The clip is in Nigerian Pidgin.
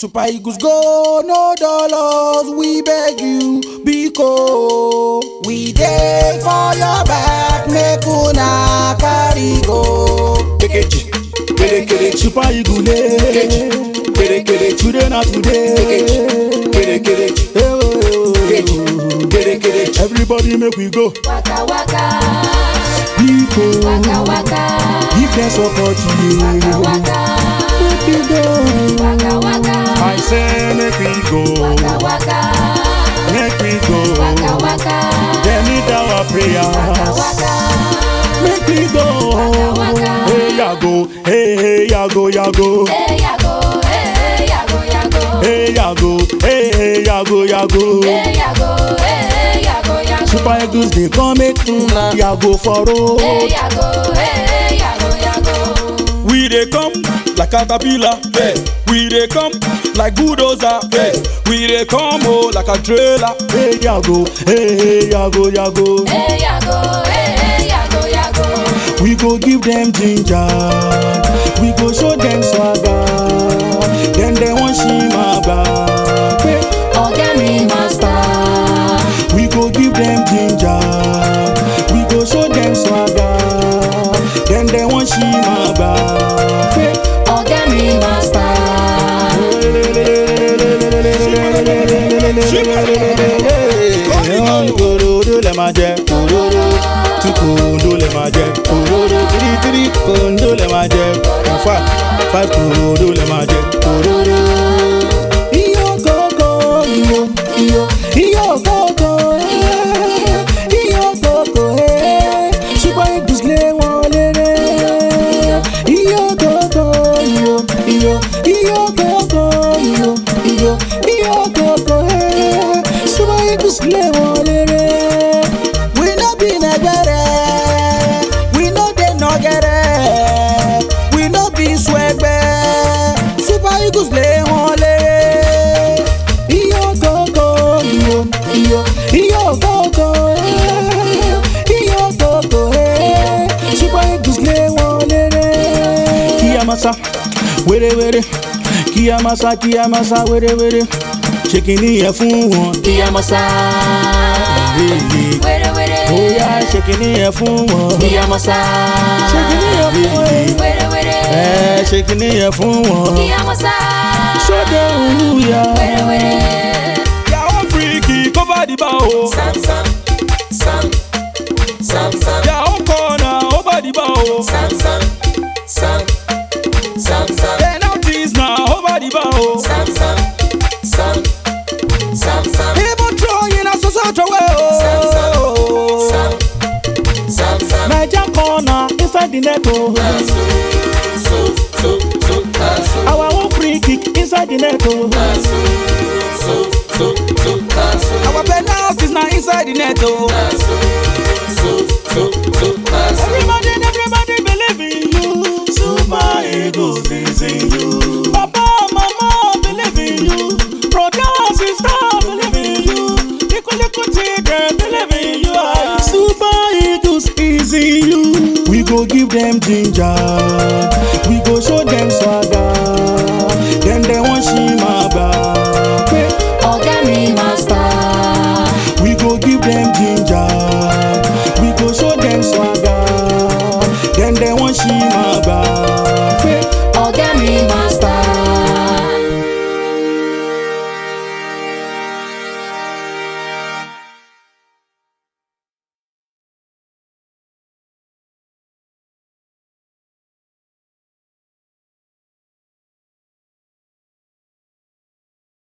Super Eagles go, no dollars, we beg you, Biko. We dey for your back, make una carry go. Kekechi, kere kere, Super Eagles, Kekechi, kere kere, today na today. Kekechi, kere kere, Hey, oh, oh, Kekechi, oh. kere kere. Everybody make we go, Waka waka, Biko. waka waka, Give them support to waka you. waka, Make we go. waka waka, I say make we go, waka waka, make we go. waka waka, They need our prayers. waka. Make we go. Waka, waka. Hey yago, hey hey yago yago. Hey yago, hey yago yago, Hey yago, hey hey yago yago. hey yago, hey yago yago. Super Eagles dey come make una yago for Hey road. yago, hey yago yago. We dey come like caterpillar. Hey. We dey come like bulldozer. Hey. We dey come oh like a trailer. Hey yago, hey hey yago yago. Hey yago, hey yago yago. We go give them ginger. We go show them swagger. Then they want see my back. Hey. Ọ̀gá mi master. We go give them ginger. We go show them swagger. Then they want see my back. Hey. Ọ̀gá mi master. Kòròdó lè máa jẹ. Kòròdó. Tí kòròdó lè máa jẹ. Kòròdó. Tírí tírí kòròdó lè máa jẹ. In fact, five kòròdó lè máa jẹ. Kòròdó. Iyọ̀ kòkó. Iyọ̀ iyọ̀ iyọ̀ kòkó. Iyọ̀ kòkó. Super Eagles lé wọn léré. Iyọ̀ kòkó. Iyọ̀ iyọ̀ iyọ̀ kòkó. Iyọ̀ iyọ̀ iyọ̀ kòkó. Super Eagles lé wọn léré. We no be nẹgbẹrẹ, we no dey nọgẹrẹ, we no be swẹgbẹ. Super Eagles lé wọn léré. Iyọ̀ kòkó. Iyọ̀ iyọ̀ iyọ̀ kòkó. Iyọ̀ kòkó. Super Eagles lé wọn léré. Kiyamasa, wéré wéré. Kiyamasa, kiyamasa, wéré wéré. Ṣé kìíní yẹn fún wọn? Kiyamasa. Wéré wéré. Bóyá ṣé kìíní yẹn fún wọn? Kiyamasa. Ṣé kìíní yẹn fún wọn? Wéré wéré. Ẹ ṣé kìíní yẹn fún wọn? Kiyamasa. Ṣọ́dẹ̀ òwúyà. Wéré wéré. Yàwó fíríkì kó bá dìbà o. Sam sam, sam, sam sam, Yàwó kọ̀ọ̀nà ó bá dìbà o. sam sam, sam, sam sam, Penalties na ó bá dìbà o. sam sam, sam, sam sam, Even throwing na so-so throway Sam, o. sam, sam sam. Naija corner inside the net o. So so so so so. Our own free kick inside the net o. So so so so so. Our penalties na inside the net o. So